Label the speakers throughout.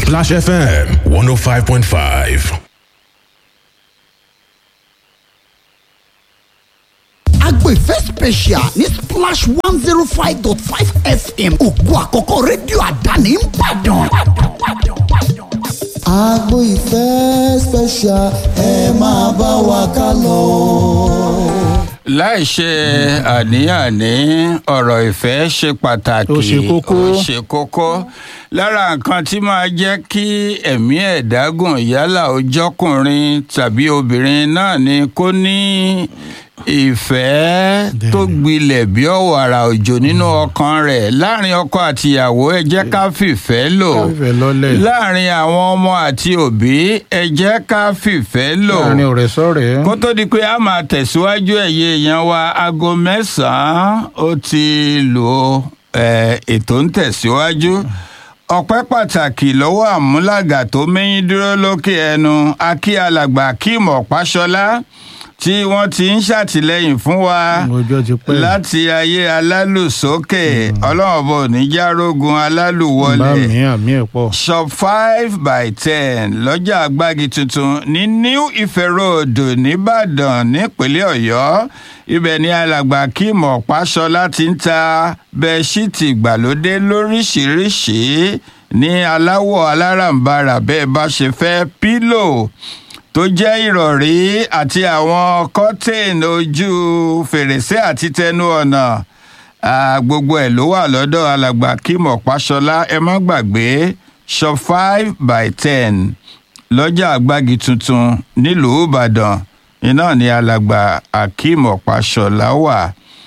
Speaker 1: Splash FM 105.5.
Speaker 2: agbèfẹ́ special ní splash one zero five dot five fm ògo àkọ́kọ́ rédíò àdáni ń bàdàn.
Speaker 3: agbo ìfẹ́ special ẹ máa bá wa ká lọ.
Speaker 4: láì ṣe àní-àní ọ̀rọ̀ ìfẹ́ ṣe pàtàkì
Speaker 5: Ó ṣe kókó.
Speaker 4: ó ṣe kókó lára nǹkan tí máa jẹ́ kí ẹ̀mí ẹ̀dá gùn yálà ó jọ́kùnrin tàbí obìnrin náà ni kó ní ìfẹ́ tó gbilẹ̀ bí ọ̀wàrà òjò nínú ọkàn rẹ̀ láàrin ọkọ àtìyàwó ẹ jẹ́ ká fìfẹ́ lò
Speaker 5: Ká fìfẹ́ lọ́lẹ̀.
Speaker 4: láàrin àwọn ọmọ àti òbí ẹ jẹ́ ká fìfẹ́ lò
Speaker 5: láàrin ọ̀rẹ́ sọ̀rẹ́.
Speaker 4: kó tó di pé a máa tẹ̀síwájú ẹ̀yẹ èèyàn wa aago mẹ́sàn-án ó ti lò ó ẹ̀, ètò ń tẹ̀síwájú ọpẹ́ pàtàkì lọ́wọ́ àmúlàgà tó mẹ́yìn dúró lókè ẹnu akí alàgbà akeem ọ̀páṣọlá tí wọ́n ti ń ṣàtìlẹ́yìn fún wa
Speaker 5: ọjọ́ ti pẹ́.
Speaker 4: láti ayé alálùsókè ọlọ́run bò ní járógun
Speaker 5: bá
Speaker 4: alálùwọlé
Speaker 5: mi àmì ẹ̀ pọ̀.
Speaker 4: shop five by ten lọ́jà àgbági tuntun ní new ife road nìbàdàn nípínlẹ̀ ọ̀yọ́ ibẹ̀ ni alàgbà kim ọ̀páṣọlá ti ń ta bẹ́ẹ̀ṣíìtì ìgbàlódé lóríṣìíríṣìí ní aláwọ̀ aláràǹbarà bẹ́ẹ̀ bá ṣe fẹ́ pílò tó jẹ́ ìrọ̀rí àti àwọn kọ́tìn ojú fèrèsé àti tẹnu ọ̀nà Ah, gbogbo ẹ̀ ló wà lọ́dọ̀ alàgbà kim ọ̀páṣọlá ẹ má gbàgbé shop five by ten lọ́jà àgbági tuntun nílùú ìbàdàn iná ni alàgbà akeem ọ̀páṣọlá wà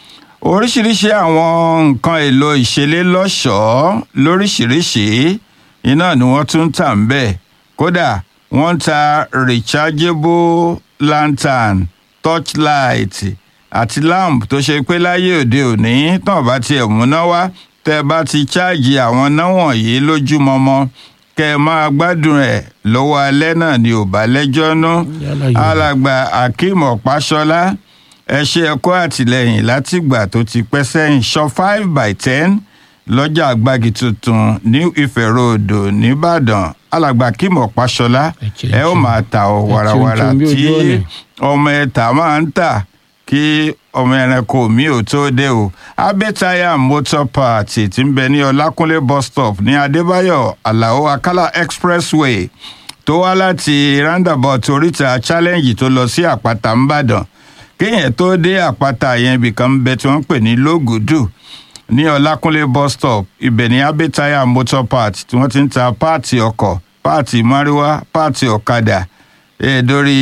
Speaker 4: oríṣiríṣi àwọn nǹkan èlò ìṣeré lọ́ṣọ̀ọ́ lóríṣiríṣi iná ni wọ́n tún ń tà ń bẹ̀ kódà wọ́n ń ta rechargeable lantern torchlight àti lamp tó ṣe pé láyé òde òní tán bá tiẹ̀ múná wá tẹ́ ẹ bá ti ṣáàjì àwọn náà wọ̀nyí lójúmọmọ kẹ́ ẹ máa gbádùn ẹ̀ lọ́wọ́ alẹ́ náà ni ò bá lẹ́jọ́ nú
Speaker 5: Yálà yìí.
Speaker 4: alàgbà akeem ọ̀páṣọlá ẹ ṣe ẹ̀kọ́ àtìlẹ́yìn látìgbà tó ti pẹ́ sẹ́yìn shop five by ten lọ́jà àgbági tuntun new ife road nìbàdàn alàgbà akeem ọ̀páṣọlá
Speaker 5: Ẹ ṣe-
Speaker 4: ẹ ó máa ta ọ
Speaker 5: ṣe
Speaker 4: warawara
Speaker 5: ohun tí
Speaker 4: tí
Speaker 5: ojú ọ̀nà.
Speaker 4: ọmọ ẹ̀ta máa ń tà kí ọmọ ẹranko mi ò tó dé o abẹ́tayà motor party tí ń bẹ ní ọlákúnlé bus stop ní adébáyọ̀ alao akala expressway tó wá láti roundabout oríta challenge tó lọ sí àpáta ńbàdàn kéèyàn tó dé àpáta yẹn ibìkan ń bẹ tí wọ́n ń pè ní lógùdù ní ọlákúnlé bus stop ibẹ̀ ní abẹ́tayà motor party tí wọ́n ti ń ta páàtì ọkọ̀ páàtì márúwá páàtì ọ̀kadà ẹ̀ dórí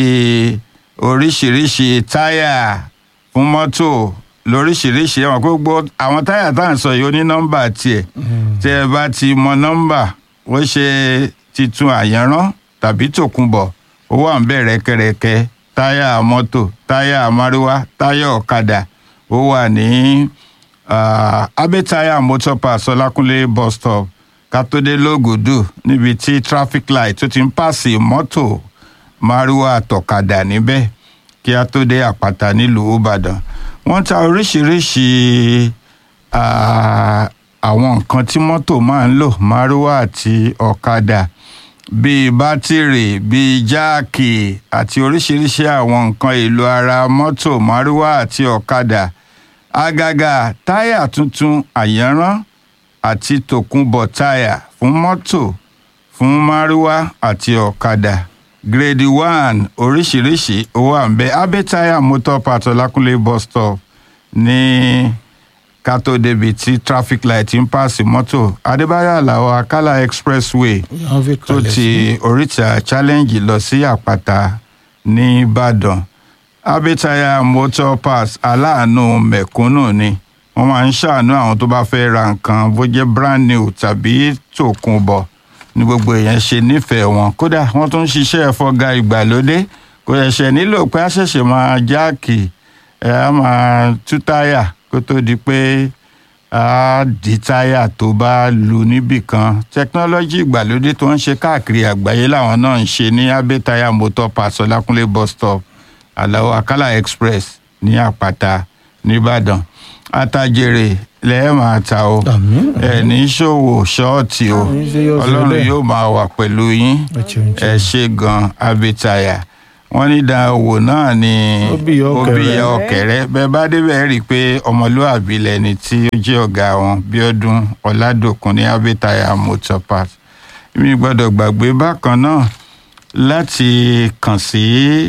Speaker 4: oríṣiríṣi táyà fún mọ́tò lóríṣiríṣi ẹ̀wọ̀n kó gbọ́ àwọn táyà tá à ń sọ yìí ó ní nọ́mbà tiẹ̀ tẹ́ ẹ bá ti mọ nọ́mbà wọ́n ṣe titun àyànrán tàbí tòkunbọ̀ ó wà ń bẹ̀ rẹ́kẹrẹkẹ táyà mọ́tò táyà márúwá táyà ọ̀kadà ó wà ní ah, abẹ́táyà motor pass ọlákúnlé bus stop kátódé lógùdù níbi tí traffic light tó ti ń pàṣẹ mọ́tò márúwá àtọ̀kadà níbẹ̀ kí a tó dé àpáta nílùú ìbàdàn wọ́n ta oríṣiríṣi ah, àwọn nǹkan tí mọ́tò máa ń lò márúwá àti ọ̀kadà bíi bátìrì bíi jáàkì àti oríṣiríṣi àwọn nǹkan èlò ara mọ́tò márúwá àti ọ̀kadà àgàgà táyà tuntun àyànrán àti tòkunbọ̀ táyà fún mọ́tò fún márúwá àti ọ̀kadà grade one oríṣiríṣi ó wà ń bẹ abẹ́táyà motor parts ọlákúnlé bus stop ní kátó débi tí traffic light ń pàṣẹ mọ́tò adébáyọ̀ aláwọ̀ akálà expressway
Speaker 5: wọ́n fi
Speaker 4: tó
Speaker 5: kalẹ̀
Speaker 4: ti
Speaker 5: sí.
Speaker 4: oríta challenge lọ sí àpáta ní ìbàdàn abẹ́tayà motor pass aláàánú mẹ̀kúnnù ni wọ́n máa ń ṣàánú àwọn tó bá fẹ́ ra nǹkan bó jẹ́ brand new tàbí tòkunbọ̀ ní gbogbo èèyàn ṣe nífẹ̀ẹ́ wọn kódà wọ́n tún ń ṣiṣẹ́ ẹ̀fọ́gà ìgbàlódé kò ṣẹ̀ṣẹ̀ nílò pé a ṣẹ̀ṣẹ̀ máa jáàkì ẹ̀ á máa tú táyà kó tó di pé a di táyà tó bá lu níbì kan tẹkinọ́lọ́jì ìgbàlódé tó ń ṣe káàkiri àgbáyé làwọn náà ń ṣe ní abẹ́táyà motor pass ọlákúnlé bus stop aláwọ̀ akálà express ní àpáta nìbàdàn àtàjèrè lẹ́ẹ̀ máa ta o
Speaker 5: àmín
Speaker 4: ẹ̀ ní ṣòwò ṣọ́ọ̀tì o
Speaker 5: Àmín, ṣé yóò ṣe
Speaker 4: ọlọ́run
Speaker 5: bẹ́ẹ̀?
Speaker 4: yóò máa wà pẹ̀lú yín
Speaker 5: ẹ ṣeun
Speaker 4: ẹ
Speaker 5: ṣeun.
Speaker 4: ṣe gan abitaya wọ́n ní dáwò náà ni
Speaker 5: Ó bí ìyá
Speaker 4: ó
Speaker 5: ọ̀kẹ́rẹ́.
Speaker 4: bí ìyá ọ̀kẹ́rẹ́ bẹ́ẹ̀ bá débẹ̀ rí i pé ọmọlúwàbí lẹni tí ó jẹ́ ọ̀gá wọn bíọ́dún ọ̀làdòkun ní abitaya motor parts mi gbọ́dọ̀ gbàgbé bákan náà láti kàn sí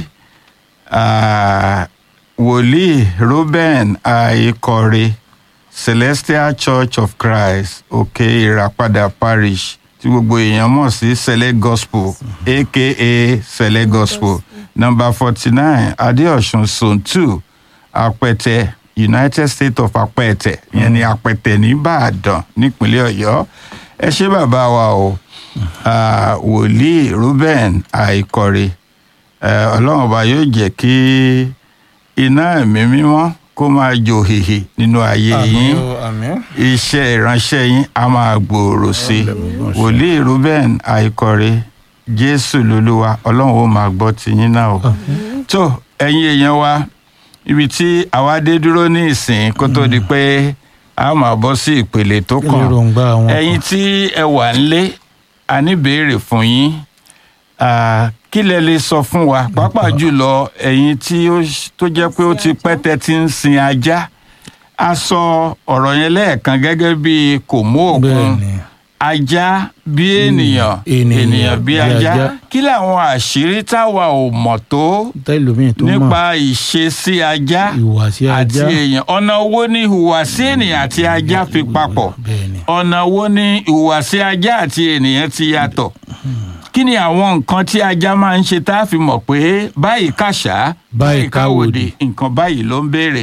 Speaker 4: ah, wòlíì Reuben Àìkọ̀rẹ́ Celestial Church of Christ òkè ìràpadà parish tí gbogbo èèyàn mọ̀ sí Sele Gospel aka Sele Gospel number forty nine Adéọ̀sùn zone two Apẹtẹ United States of Apẹtẹ ìyẹn ni Apẹtẹ nìbàdàn nípínlẹ̀ Ọ̀yọ́ ẹ ṣé bàbá wa o ah, wòlíì Reuben Àìkọ̀rẹ́ eh, ọlọ́run ọba yóò jẹ́ kí iná ẹ̀mí mímọ́ kó máa jò hìhì nínú ayé yín
Speaker 5: àmín o, àmín.
Speaker 4: iṣẹ́ ìránṣẹ́ yín á máa gbòòrò sí i wòlíì Reuben Àìkọ̀rẹ́ Jésù lolúwa ọlọ́run ó máa gbọ́ tiyín náà o tó ẹ̀yin èèyàn wa ibi tí àwa dé dúró ní ìsìn kó tó di pé a máa bọ́ sí ìpele tó
Speaker 5: kí
Speaker 4: kàn
Speaker 5: lè ròǹgbà àwọn
Speaker 4: ẹ̀yin tí ẹ wà nílé a ní béèrè fún yín Ah, kí lẹ lè sọ fún wa pàápàá jùlọ ẹ̀yin tí ó ṣ- tó jẹ́ pé ó ti pẹ́ tẹ́ ti ń sin ajá a sọ ọ̀rọ̀ yẹn lẹ́ẹ̀kan gẹ́gẹ́ bí kò mú òkun
Speaker 5: bẹ́ẹ̀ni
Speaker 4: ajá bí ènìyàn
Speaker 5: ènìyàn
Speaker 4: ènìyàn bí
Speaker 5: bí
Speaker 4: ajá
Speaker 5: ajá.
Speaker 4: kí làwọn àṣírí táwa ò mọ̀ tó
Speaker 5: tẹlifíìn tó mọ̀
Speaker 4: nípa ìṣesí ajá
Speaker 5: ìhùwàsí
Speaker 4: àti
Speaker 5: ajá
Speaker 4: èèyàn ọ̀nà wo ni ìhùwàsí ènìyàn àti ajá fi papọ̀
Speaker 5: bẹ́ẹ̀ni
Speaker 4: ọ̀nà wo ni ìhùwàsí ajá àti ènìyàn ti yàtọ̀ kí ni àwọn nǹkan tí ajá máa ń ṣe tá a fi mọ̀ pé báyìí kàṣá
Speaker 5: Báyìí káwòdì.
Speaker 4: nǹkan báyìí ló ń béèrè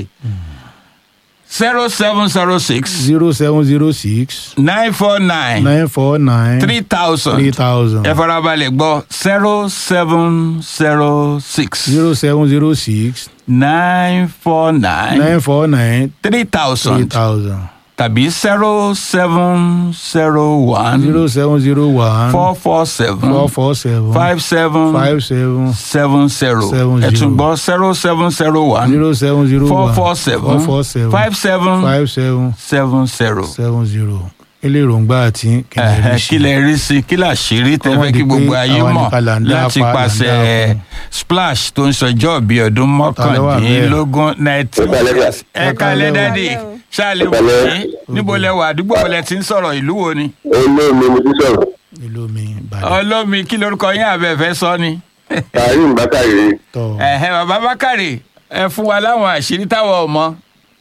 Speaker 4: zero seven zero six
Speaker 5: zero seven zero six
Speaker 4: nine four nine
Speaker 5: nine four nine
Speaker 4: three thousand
Speaker 5: three thousand
Speaker 4: ẹ farabalẹ̀ gbọ́ zero seven zero six
Speaker 5: zero seven zero six
Speaker 4: nine four nine
Speaker 5: nine four nine
Speaker 4: three
Speaker 5: three
Speaker 4: thousand
Speaker 5: thousand
Speaker 4: tàbí zero seven zero one
Speaker 5: zero seven zero one
Speaker 4: four four seven
Speaker 5: four four seven
Speaker 4: five seven
Speaker 5: five seven
Speaker 4: seven zero
Speaker 5: Seven
Speaker 4: ẹ tún
Speaker 5: zero.
Speaker 4: gbọ́ zero seven zero one
Speaker 5: zero seven zero
Speaker 4: four
Speaker 5: one
Speaker 4: four seven
Speaker 5: four four seven
Speaker 4: five seven
Speaker 5: five seven
Speaker 4: seven zero.
Speaker 5: seven zero ilé èròǹgbà àti
Speaker 4: Ẹ̀hẹ̀, kí lẹ rí sí kí làṣírí tẹ
Speaker 5: Kọ́mọ́
Speaker 4: fẹ́
Speaker 5: di
Speaker 4: kí
Speaker 5: pé
Speaker 4: gbogbo ayé
Speaker 5: àwa
Speaker 4: mọ̀
Speaker 5: nìkan là ń dá
Speaker 4: láti
Speaker 5: apá, là ń
Speaker 4: pàṣẹ
Speaker 5: dá apá.
Speaker 4: splash tó ń sọjọ́ bíi ọdún
Speaker 5: ló wà bẹ́ẹ̀?
Speaker 4: mọ́kàndínlógún nineteen
Speaker 6: Ẹ kálẹ́ sà.
Speaker 4: ẹ kálẹ́ dádì ṣáàlẹ̀ wò
Speaker 6: kálẹ́.
Speaker 4: ní níbo lẹ wà àdúgbò wo lẹ ti ń sọ̀rọ̀ ìlú wo ni.
Speaker 6: olóòmí mo ti sọ̀rọ̀
Speaker 5: ìlú mi ìbàdàn
Speaker 4: ọlọ́mi kí lorúkọ yín àbẹ̀fẹ́ sọ ni.
Speaker 6: karim bakari
Speaker 5: tọ
Speaker 4: ẹ̀hẹ̀ bàbá bákàrè ẹ fún wa láwọn àṣírí táwọn ò mọ̀.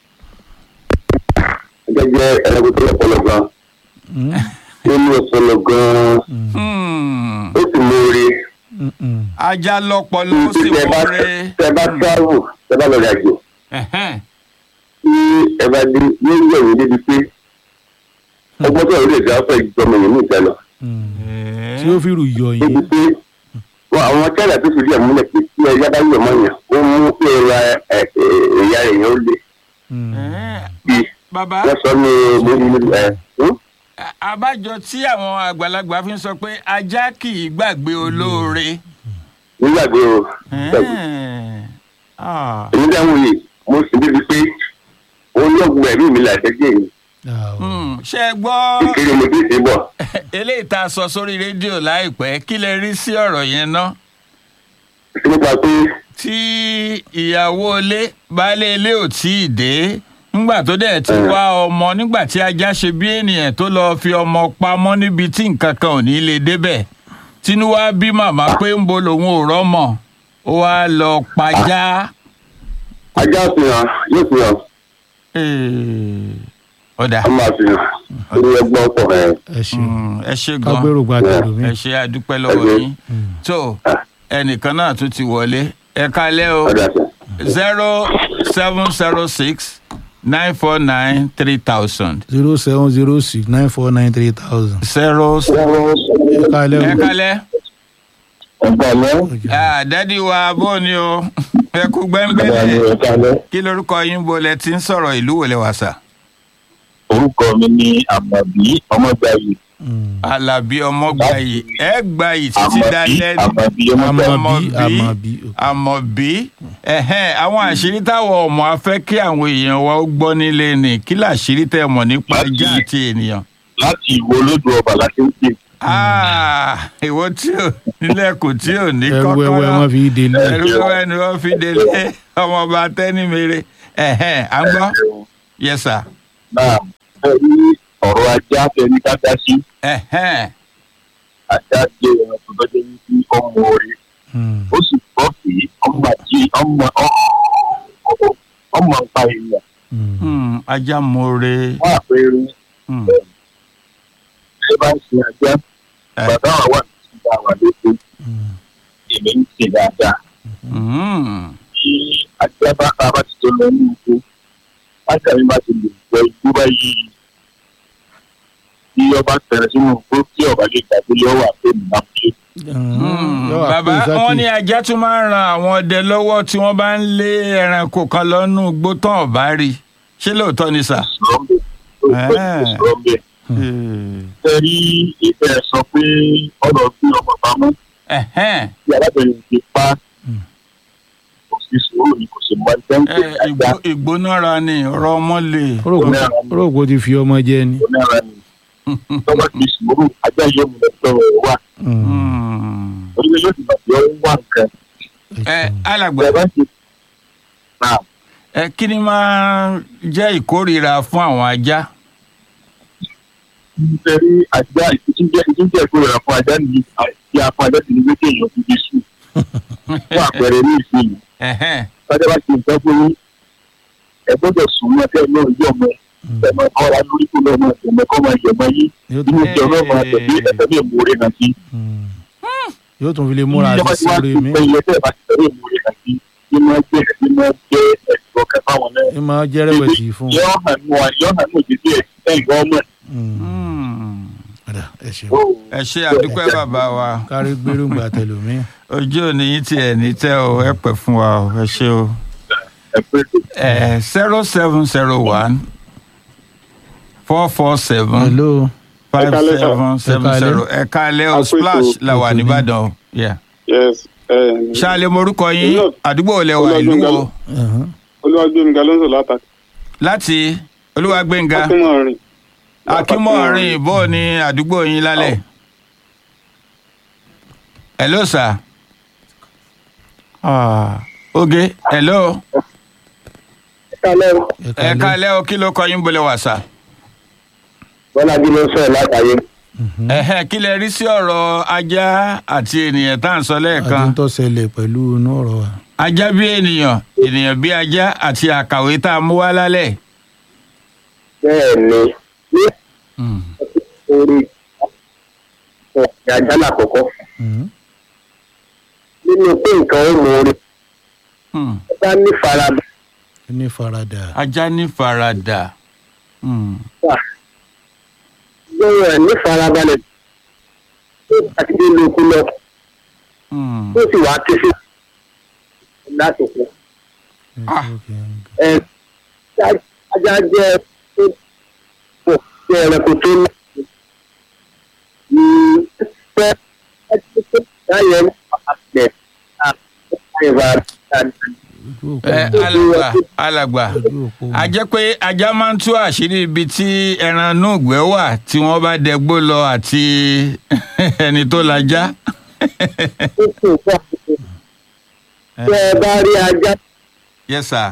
Speaker 6: gẹ́gẹ́ ẹranko tó lọ́pọlọ gan ó ní ọpọlọ gan
Speaker 4: Hmm,
Speaker 6: ó sì lóore
Speaker 4: ajá lọ́pọlọ ó sì
Speaker 6: tẹ bá
Speaker 4: mọ́re.
Speaker 6: tẹ bá travel tẹ bá lọ rìn àjò
Speaker 4: Ẹ̀hẹ́n.
Speaker 6: tí ẹ bá dé yóò yẹ ìwé débi pé ọgbọ́n tó lè dá fẹ́ jọmọ yìí ní ìta lọ
Speaker 5: tí ó fi rù yọ
Speaker 6: débi
Speaker 5: yín
Speaker 6: pé wọn àwọn china tó fi rí àmúlẹ̀ pé tí ẹja bá yọ̀ mọ́ yàn ó mú pé ẹ̀ra ẹ̀yà èèyàn ó lè
Speaker 4: Ẹ̀hẹ́n.
Speaker 6: bí
Speaker 4: bàbá
Speaker 6: wọ́n sọ ní lórí ẹ̀
Speaker 4: àbájọ tí àwọn àgbàlagbà fi ń sọ pé ajá kì í gbàgbé olóore.
Speaker 6: nígbàgbé o
Speaker 4: Ẹ̀hẹ́n. Ah.
Speaker 6: èmi dáhùn yìí mo sì débi pé olóògùn ẹ̀mí mi là ṣẹ́jẹ́ yìí
Speaker 4: Hmm, ṣé ẹ gbọ́
Speaker 6: kékeré mo ti ṣe bọ̀
Speaker 4: eléyìí tá a sọ sórí rédíò láìpẹ́ kí lẹ rí sí ọ̀rọ̀ yẹn ná
Speaker 6: nípa pé
Speaker 4: tí ìyàwó ilé baálé ilé ò tí ì dé nígbà tó dẹ̀ ti wá ọmọ nígbà tí ajá ṣe bí ènìyàn tó lọ́ọ́ fi ọmọ pamọ́ níbi tí nǹkan kan ò ní lè débẹ̀ tínú wá bí màmá pé ń bo lòun ò rọ́mọ ó wá lọ pajá.
Speaker 6: ajá fi hàn yóò fi hàn
Speaker 4: Eh, ọ̀dà
Speaker 6: a máa fi hàn lórí ẹgbọ́n pọ̀ ẹ̀
Speaker 5: ẹ ṣe
Speaker 4: Mm, ẹ ṣe gan
Speaker 5: kágbérò gba tẹ̀lé mi
Speaker 4: ẹ ṣe àdúpẹ́ lọ́wọ́
Speaker 6: Ẹ ṣé.
Speaker 4: yín tó ẹnìkan náà tún ti wọlé ẹ kalẹ́ o
Speaker 6: ọ̀dà sàn.
Speaker 4: zero seven zero six nine four nine three thousand
Speaker 5: zero seven zero six nine four nine three thousand
Speaker 4: zero
Speaker 5: ẹ kálẹ́
Speaker 4: ẹ
Speaker 5: o
Speaker 4: kalẹ́
Speaker 6: ẹ̀kálẹ́
Speaker 4: Ah, dádì wa bó ni o ẹ kú
Speaker 6: ẹ̀kálẹ́
Speaker 4: gbẹ́ngbẹ́lẹ́
Speaker 6: ẹ̀kálẹ́
Speaker 4: kí lorúkọ yín bo lẹ ti ń sọ̀rọ̀ ìlú wo lẹ wà sà.
Speaker 6: orúkọ mi ni àmọ̀bí ọmọgbàyè
Speaker 4: alábí ọmọ gbayì ẹ gbayì títí dalẹ́
Speaker 6: àmọ̀bí
Speaker 4: ní
Speaker 6: àmọ̀bí ọmọ
Speaker 5: Àmọ̀bí, Àmọ̀bí, ok.
Speaker 4: àmọ̀bí ẹ̀hẹ́n, àwọn àṣírí táwọn ọmọ afẹ́ kí àwọn èèyàn wa ó gbọ́ nílé ni kí làṣírí tẹ́ mọ̀ nípa
Speaker 6: Láti-
Speaker 4: ajá àti ènìyàn.
Speaker 6: láti ìwo olódò ọba láti ń pè
Speaker 4: Ah, ìwọ tí ò nílẹ̀ kò tí ò ní
Speaker 5: ẹrú
Speaker 4: kọ́kọ́rọ́
Speaker 5: wẹ́wẹ́ wọn fi délé.
Speaker 4: ẹrú wẹ́wẹ́ ni wọ́n fi délé ọmọọba tẹ́nimere ẹ̀hẹ́n, à ń gbọ́ yes sir
Speaker 6: náà ẹ rí ọ̀rọ̀ ajá tẹni ká dá sí
Speaker 4: ẹ̀hẹ́n,
Speaker 6: ajá jẹ́ ẹran tó bá jẹ́ wípé ọmọ rẹ̀
Speaker 5: Mm.
Speaker 6: ó sì gbọ́ pé ọmọ àti ọmọ ọmọ ń pa èèyàn
Speaker 5: Mm.
Speaker 4: hmm, ajá more
Speaker 6: fún àpẹẹrẹ
Speaker 4: hmm,
Speaker 6: ẹ bá ń sin ajá
Speaker 4: Eh.
Speaker 6: bàbá wa wà ní ìgbà wà lóko
Speaker 5: Mm.
Speaker 6: èmi ń sin dáadáa
Speaker 4: hmm,
Speaker 6: tí ajá bá ká bá ti tó lọ ní oko ajá mi bá ti lè gbọ́ igbó báyìí tí ọba tẹ̀rẹ̀ sínú igbó tí ọba lè gbàgbé lọ́wọ́ àpéjì náà ṣe.
Speaker 4: hmm.
Speaker 5: Yọ wá
Speaker 4: bàbá
Speaker 5: pé Zaki-
Speaker 4: wọn ní ajá tún máa ń ran àwọn ọdẹ lọ́wọ́ tí wọ́n bá ń lé ẹranko kan lọ́nú igbó tán ọ̀bá rí ṣé lóòótọ́ ni sà.
Speaker 6: sọ̀rọ̀mbẹ̀ sọ̀rọ̀mbẹ̀ ẹ rí ìfẹ́ sọ pé ọ̀rọ̀ bí ọmọ pamọ́
Speaker 4: Ẹ̀hẹ́n,
Speaker 6: tí alábẹ̀rẹ̀ ti pa
Speaker 5: Mm.
Speaker 6: kò sí sùúrù ni kò sì mọ ẹgbẹ́ ń pè
Speaker 4: ẹ,
Speaker 6: ajá
Speaker 4: ìgbó- ìgbónára ni ọ̀rọ̀ ọmọ lè.
Speaker 5: Ó rò pé- ó rò pé ó ti fi ọmọ jẹ ni.
Speaker 6: tó nára ni tọ́wọ́ ti sùúrù ajá yóò mú ẹgbẹ́ rẹ̀ wá
Speaker 5: Mm.
Speaker 4: Hmm.
Speaker 6: orílẹ̀ yóò ti bàjẹ́ ó ń wá nǹkan
Speaker 4: ẹ alàgbà
Speaker 6: ẹ bá ti náà
Speaker 4: ẹ kí ni máa jẹ́ ìkórìíra fún àwọn ajá.
Speaker 6: nítorí ajá ìtúnjẹ ìtúnjẹ ìkórira fún ajá nìyí àti afọ ajá ti ní wípé èèyàn fi bí sùn fún àpẹẹrẹ ní ìsinyìí
Speaker 4: Ẹ̀hẹ́n,
Speaker 6: sájà bá ti nǹkan fún yín ẹ gbọ́dọ̀ sùn ní ẹgbẹ́ náà yí ọmọ ẹ máa kọ́ ra lórí kó lọ́mọ ẹ̀mọ́ kọ́ máa yẹ ọmọ yín
Speaker 5: Yóò
Speaker 6: inú
Speaker 5: tún-
Speaker 6: ìjọ náà máa tẹ̀lé ẹ̀fẹ́ ní èmú rẹ̀ nàkí.
Speaker 5: Mm. yóò tún fi lè múra
Speaker 6: ìjọba
Speaker 5: sí
Speaker 6: tí wàá
Speaker 5: sórí
Speaker 6: ti
Speaker 5: mi.
Speaker 6: pẹ́ ilé tẹ́ ẹ bá ti tẹ̀lé èmú rẹ̀ nàkí ní máa jẹ́ ní máa jẹ́ ẹ̀sùn ọkẹ́ fáwọn náà.
Speaker 5: ẹ máa jẹ́ rẹ̀wẹ̀sì fún un.
Speaker 6: yọ hàn nù yọ hàn nù jíjí ẹ̀ ẹ̀ ìwọ ọmọ
Speaker 5: Mm.
Speaker 4: hmm.
Speaker 5: Padà, ẹ ṣeun.
Speaker 4: ẹ ṣe àdúpẹ́ bàbá wa
Speaker 5: kárí gbérùngbà tẹlómi.
Speaker 4: ojú òní yín tiẹ̀ ní tẹ́ o ẹ pẹ́ fún wa o ẹ ṣe o.
Speaker 6: ẹ̀ pé
Speaker 4: ẹ zero seven zero one four four seven
Speaker 5: hello.
Speaker 4: five
Speaker 7: Ẹ̀kálẹ́ sà.
Speaker 4: seven seven
Speaker 5: Ẹ̀kálẹ́.
Speaker 4: zero ẹ̀ka alẹ́ o
Speaker 7: Àpètò.
Speaker 4: splash la wà
Speaker 5: Ètò ni.
Speaker 4: nìbàdàn o. Yeah.
Speaker 7: yes um,
Speaker 4: ṣáàlẹ̀ morúkọ yín
Speaker 7: Olú-
Speaker 4: àdúgbò olè wà ìlú wo
Speaker 5: Uh-huh.
Speaker 7: olúwàgbẹmí galonso látàkì
Speaker 4: láti olúwàgbẹ̀ngà
Speaker 7: akínmọrin
Speaker 4: akínmọ̀rin ìbò ní àdúgbò yín lálẹ́. hello sir. Ah, oge hello
Speaker 6: kálẹ̀
Speaker 4: ẹ kálẹ́ o kí ló kọ yín bolẹ̀ wà sà.
Speaker 6: bọ́lá jí ló ń sọ̀rọ̀ látàyè.
Speaker 4: ẹ̀hẹ́ kí lẹ rí sí ọ̀rọ̀ ajá àti ènìyàn tá à ń sọ
Speaker 5: àti
Speaker 4: lẹ́ẹ̀kan.
Speaker 5: ń tó ṣẹlẹ̀ pẹ̀lú inú ọ̀rọ̀ wa.
Speaker 4: ajá bí ènìyàn ènìyàn bí ajá àti àkàwé tá a mú wá lálẹ́.
Speaker 6: bẹ́ẹ̀ ni ní orí ọ̀gá ajá lákòókò
Speaker 5: Mm.
Speaker 6: nínú pé nǹkan ó mú orí
Speaker 4: Hmm.
Speaker 6: ẹ bá ní farada
Speaker 5: ó ní faradà.
Speaker 4: ajá ní faradà. Hmm.
Speaker 6: lórí ẹ̀ ní farabalẹ̀ tó bá ti dé lóko lọ
Speaker 4: Hmm.
Speaker 6: tó sì wá ké sí lásìkò
Speaker 4: Ah.
Speaker 6: ẹ ajá jẹ́ tó pọ̀ jẹ́ ẹranko tó ní ní pẹ́ láyé àpẹ àpẹẹrẹ
Speaker 5: ojú òpó
Speaker 4: ẹ alàgbà alàgbà
Speaker 5: ojú òpó
Speaker 4: a jẹ́ pé ajá máa ń tú àṣírí ibi tí ẹran inú ìgbẹ́ wà tí wọ́n bá dẹgbó lọ àti ẹni tó lajá.
Speaker 6: tó kù fún àkókò tẹ ẹ bá rí ajá
Speaker 4: yes sir.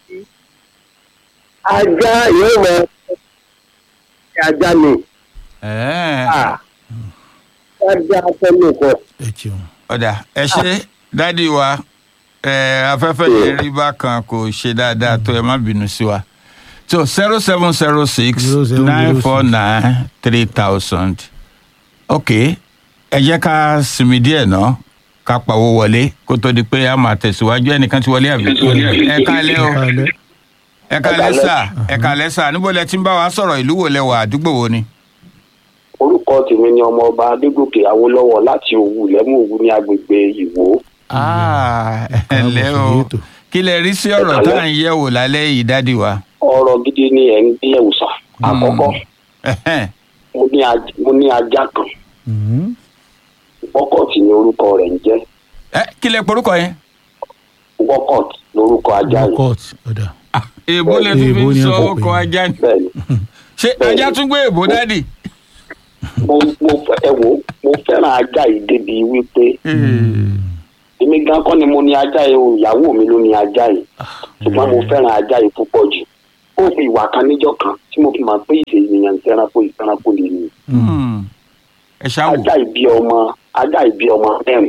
Speaker 6: ajá yóò mọ ajá ni
Speaker 4: Ẹ̀ẹ́.
Speaker 6: ajá fẹ́mi kọ.
Speaker 5: ẹ ṣeun.
Speaker 4: ọ̀dà ẹ ṣe dádì wa ẹ afẹ́fẹ́ yẹn rí bákan kò ṣe dáadáa tó ẹ má bínú sí wa so zero seven zero six nine four nine three thousand ok ẹ jẹ́ ká sinmi díẹ̀ ná ká pawó wọlé kó tó di pé a máa tẹ̀síwájú ẹnìkan ti wọlé àbí ẹ kálẹ́ o
Speaker 5: Kálẹ̀.
Speaker 4: ẹ kálẹ́ sà ẹ kálẹ́ sà níbo lẹ ti ń bá wa sọ̀rọ̀ ìlú wo lẹ wà àdúgbò wo ni.
Speaker 8: orúkọ tèmi ni ọmọọba adégòkè awólọ́wọ̀ láti òwú lẹ́mú òwú ní agbègbè ìwó
Speaker 4: Ah, ẹ
Speaker 5: Káàbọ̀
Speaker 4: ǹlẹ́
Speaker 5: sórí
Speaker 4: o
Speaker 5: ètò.
Speaker 4: kí lẹ rí sí ọ̀rọ̀ tá à ń yẹ̀ wò lálẹ́ yìí dádì wa.
Speaker 8: ọ̀rọ̀ gidi ni ẹ̀ ń gbé ẹ̀wùsà àkọ́kọ́
Speaker 4: Ẹ̀hẹ́n.
Speaker 8: mo ní aj- mo ní ajá kan
Speaker 5: Mhm.
Speaker 8: wọ́kọ̀tì ni orúkọ rẹ̀ ń jẹ́
Speaker 4: ẹ kí lẹ porúkọ yẹn.
Speaker 8: wọ́kọ̀tì lorúkọ ajá yìí
Speaker 5: court ọ̀dà
Speaker 4: èèbó lè tún fi
Speaker 5: Èèbó ni
Speaker 4: sọ
Speaker 5: wọ́n
Speaker 4: ọkọ
Speaker 5: pè é.
Speaker 4: ajá ni.
Speaker 8: bẹ́ẹ̀ ni
Speaker 4: ṣé ajá tún gbé èèbó dádì.
Speaker 8: mo mo fẹ́ ẹ wò ó, mo fẹ́ràn ajá yìí débi wípé èmi gan kọ́ ni mo ní ajá yìí o ìyàwó mi ló ní ajá yìí ṣùgbọ́n mo fẹ́ràn ajá yìí púpọ̀ jù ó fi ìwà kan níjọ́ kan tí mo fi máa pé ìṣe ènìyàn ìfẹ́ranko ìfẹ́ranko lè ní
Speaker 4: Hmm. ẹ ṣáwò.
Speaker 8: ajá yìí bí ọmọ ajá yìí bí ọmọ mẹ́rin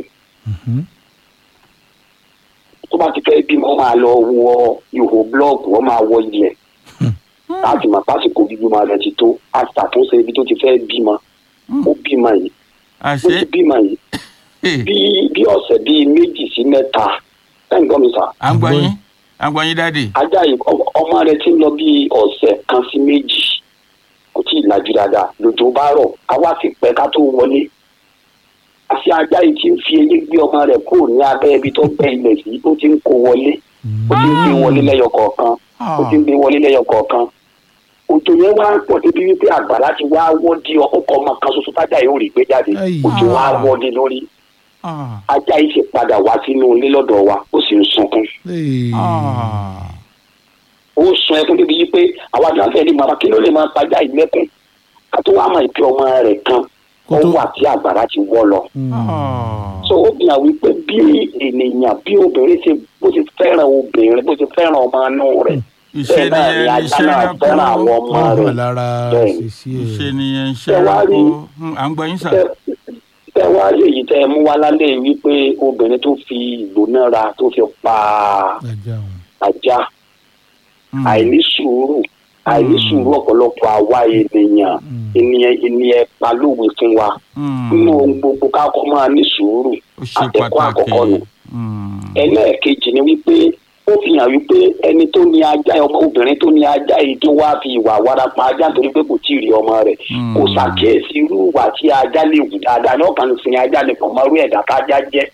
Speaker 8: tó bá ti fẹ́ bímọ ó máa lọ wọ ihò búlọ́ọ̀kù ó máa wọ ilẹ̀ láti mọ̀ pásìkò bíbímọ rẹ̀ ti tó a ṣàtúnṣe ibi tó ti fẹ́ bímọ ó bímọ yìí ó
Speaker 4: àṣé
Speaker 8: ti bímọ yìí
Speaker 4: eh,
Speaker 8: bí bí ọ̀sẹ̀ bíi méjì sí mẹ́ta ẹ̀ǹ gbọ́ mi sà
Speaker 4: à ń gbọ́ yín à ń gbọ́ yín dádì.
Speaker 8: ajá yìí ọ- ọmọ rẹ̀ ti ń lọ bí ọ̀sẹ̀ kan sí méjì kò tí ì lajú dáadáa lòjò bá rọ̀ àwa sì pẹ́ ká tó wọlé àti ajá yìí ti ń fi eyín gbé ọmọ rẹ̀ kúrò ní abẹ́ ibi tó gbẹ́ ilẹ̀ sí ó ti ń kó wọlé ó ti ń gbé wọlé lẹ́yọ kọ̀ọ̀kan ó ti ń gbé wọlé lẹ́yọ kọ̀ọ̀kan òjò yẹn wá ń pọ̀ débi wípé àgbàlá ti wá wọ́ di ọkọ̀ ọmọ kan ṣoṣo tájà yìí ò rí gbé jáde
Speaker 5: Ai.
Speaker 8: òjò wá wọ́ di lórí
Speaker 4: Ah,
Speaker 8: ajá yìí ti padà wá sínú ilé lọ́dọ̀ wa ó sì ń sunkún
Speaker 5: Hey.
Speaker 4: ah.
Speaker 8: ó sun ẹkún débi yìí pé àwa tí wọn fẹẹ ní bàbá kí ló lè máa pàjá ìlẹkùn ká tó wá mọ ìpè ọmọ rẹ̀ kan
Speaker 5: Kó
Speaker 8: ó
Speaker 5: tó-
Speaker 8: wà tí àgbàrá ti wọ́ lọ.
Speaker 4: Ah.
Speaker 8: so ó fi hàn wípé bí ènìyàn bí obìnrin ṣe bó ṣe fẹ́ràn obìnrin bó ṣe fẹ́ràn ọmọ inú rẹ̀
Speaker 4: ìṣe
Speaker 8: bẹ́ẹ̀ náà ni
Speaker 4: nìyẹn
Speaker 8: ajá
Speaker 4: iṣẹ́
Speaker 8: náà fẹ́ràn àwọn
Speaker 4: rẹ̀
Speaker 8: ọmọ
Speaker 5: wọ́n hàn
Speaker 8: rẹ̀
Speaker 5: lára
Speaker 8: bẹ́ẹ̀ ni.
Speaker 5: ṣèṣì
Speaker 4: ìṣe
Speaker 5: ẹ̀
Speaker 4: nìyẹn iṣẹ́
Speaker 8: Ṣé wàá
Speaker 4: rẹ̀
Speaker 8: rí-
Speaker 4: kó Hmm, à ń gbọ́ yín sà.
Speaker 8: Tẹ- tẹ wá rí èyí tẹ mú wá lálẹ́ yìí wípé obìnrin tó fi ìgbónára tó fi pa
Speaker 5: ajá òun
Speaker 8: ajá
Speaker 4: Hmm.
Speaker 8: àìní sùúrù àìní sùúrù ọ̀pọ̀lọpọ̀ àwa ènìyàn ènìyàn ènìyàn pa lówe fún wa
Speaker 4: Hmm.
Speaker 8: nínú ohun gbogbo kákọ́ máa ní sùúrù
Speaker 4: ó ṣe
Speaker 8: àtẹ̀kọ́
Speaker 4: pàtàkì.
Speaker 8: àkọ́kọ́ nù
Speaker 4: Hmm.
Speaker 8: ẹlẹ́ẹ̀kejì ni wípé ó fi hàn wípé ẹni tó ní ajá ọmọ obìnrin tó ní ajá yìí tó wá fi ìwà warapa ajá nítorí pé kò tíì rí ọmọ rẹ̀
Speaker 4: Hmm.
Speaker 8: kò ṣàkíyèsí irú ìwà tí ajá lè wù dáadáa ní ọ̀kan sin ajá lè pọ̀ mọ́rú ẹ̀dá tájá jẹ́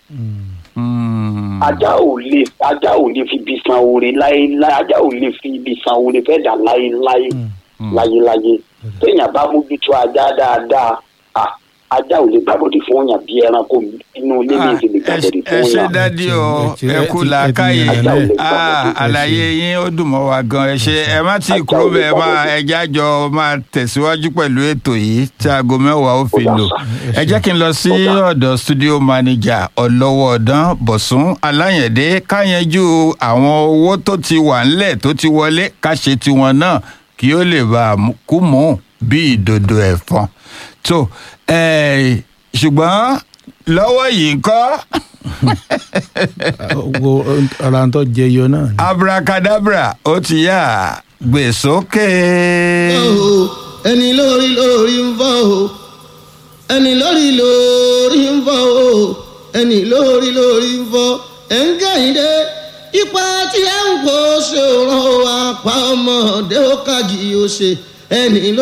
Speaker 4: Hmm.
Speaker 8: ajá ò lè ajá ò lè fi ibi san oore láéláé ajá ò lè fi ibi san oore fẹ́ dà láéláé láyéláyé téèyàn bá mójútó ajá dáadáa à, ajá ò lè gbàgbọ́dì fún yàn bí ẹranko inú ilé mi ti lè
Speaker 4: Ah, ẹ
Speaker 8: gbàgbọ́dì
Speaker 4: ẹ
Speaker 8: fún
Speaker 4: ṣe
Speaker 8: yàn.
Speaker 4: dádì o
Speaker 5: Ẹ ti-
Speaker 4: ẹ
Speaker 5: ẹ
Speaker 4: kú
Speaker 5: ti- ẹ ti
Speaker 4: làákàyè
Speaker 5: yàn
Speaker 8: lẹ̀.
Speaker 4: Ah, àlàyé yín ó dùn mọ́ wa gan ẹ ṣe ẹ má tí ì
Speaker 8: Ajá
Speaker 4: kúrò
Speaker 8: ò lè
Speaker 4: bẹ́ẹ̀ máa
Speaker 8: gbàgbọ́dì.
Speaker 4: ẹjẹ́ àjọ máa tẹ̀síwájú pẹ̀lú ètò yìí tí aago mẹ́wàá ó fi
Speaker 8: Ó dà
Speaker 4: lò
Speaker 8: sá.
Speaker 4: ẹ jẹ́ kí n lọ sí ọ̀dọ̀ studio manager ọlọ́wọ́ ọ̀dán bọ̀sùn aláyẹ̀dé káyanjú àwọn owó tó ti wà ńlẹ̀ tó ti wọlé ká ṣe tiwọn náà kí ó lè bá a mú- kú mú bí ìdodo ẹ̀fọn tó eh, ṣùgbọ́n lọ́wọ́ yìí ń kọ́
Speaker 5: wo ara tó jẹyọ náà ni.
Speaker 4: abracadabra ó ti yá gbé sókè.
Speaker 3: o ẹni lórí lórí ń fọ́ o ẹni lórí lórí ń fọ́ o ẹni lórí lórí ń fọ́ ẹ̀ ń kẹ́hìndé ipa tí ẹ̀ ń kó ṣe òràn o àpá ọmọdé ó kàjì ó ṣe ẹni lórí.